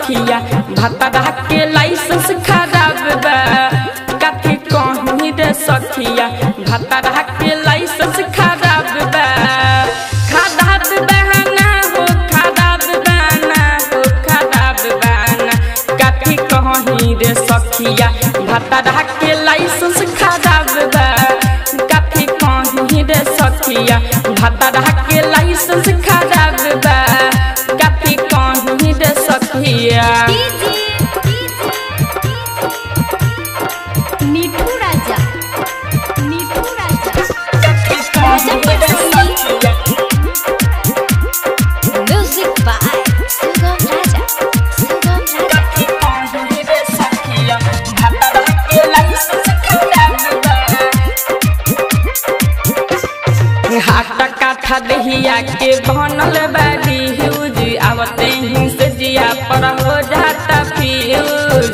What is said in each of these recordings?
सखिया भतरा के लाइसेंस खराब बा कथी कहीं रे सखिया भतरा के लाइसेंस खराब बा खराब बहाना हो खराब बहाना हो खराब बहाना कथी कहीं रे सखिया भतरा के लाइसेंस खराब बा कथी कहीं रे सखिया भतरा के लाइसेंस खराब बा कथी कहीं रे सखिया मिठू राजा मिठू राजा म्यूजिक बाय सुगम राजा सुगम राजा हाट काठा दहिया के बनल बाड़ी ह्यूज आवते ही से जिया पर हो जाता फ्यूज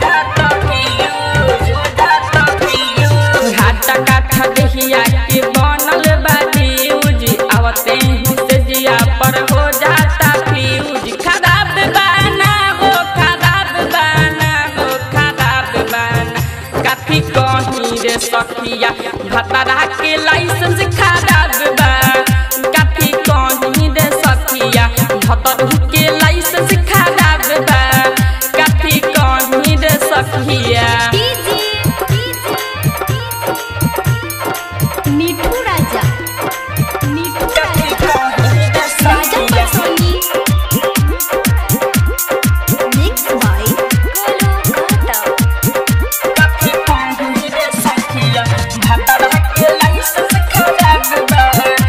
हाट काठा दहिया के बनल बाड़ी ह्यूज आवते ही से जिया पर हो जाता फ्यूज खराब बाना हो खराब बाना हो खराब बाना काफी कहीं रे सखिया भतरा के लाइसेंस खराब बा काफी कहीं रे सखिया भतरू के लाइसेंस खराब बा काफी कहीं रे सखिया मिठू राजा मिठू राजा राजा पटसोनी मिक्स बाय गोलू घाटा काफी कहीं रे सखिया भतरा के लाइसेंस खराब बा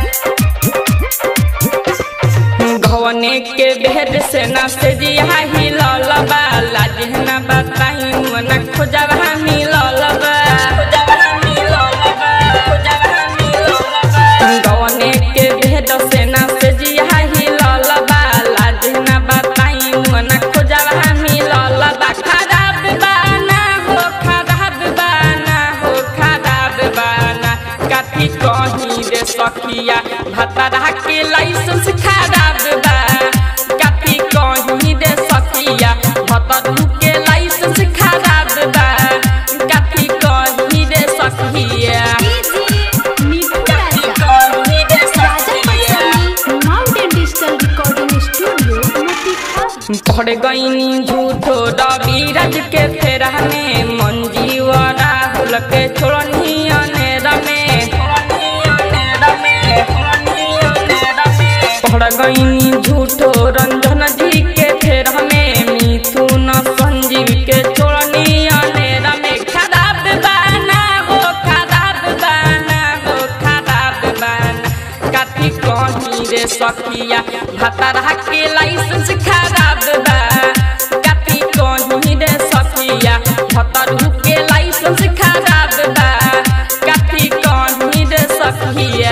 घवने के बेहद से न से जिया ही ललबा लाज न बताई मन खोजबा मी ललबा घवने के बेहद से न से जिया ही ललबा लाज न बताई मन खोजबा मी ललबा खराब बाना हो खराब बाना हो खराब बाना काफी कहीं रे सखिया भतरा के लाइसेंस खराब बा काफी कहीं रे सखिया भतरू के लाइसेंस खराब बा काफी कहीं रे सखिया मिठू राजा कहीं रे राजा Patsoni mountain digital recording studio Motihari पढ़ गईनी झूठो रविराज के फेरा में मंजीव राहुल के छोड़नी अनेर में पढ़ गईनी झूठो रंजन जी के फेरा में मिथुन संजीव के छोड़नी अनेर में खराब बाना हो खराब बाना हो खराब बाना काफी कहीं रे सखिया भतरा के लाइसेंस खराब बा काफी कहीं रे सखिया भतरू के लाइसेंस खराब बा काफी कहीं रे सखिया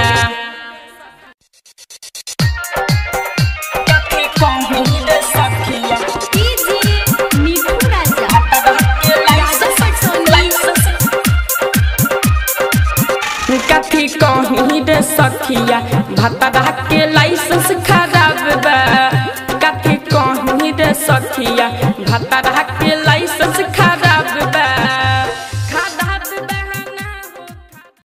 काफी कहीं रे सखिया मिठू राजा राजा पटसोनी कथी कहीं रे सखिया भतरा के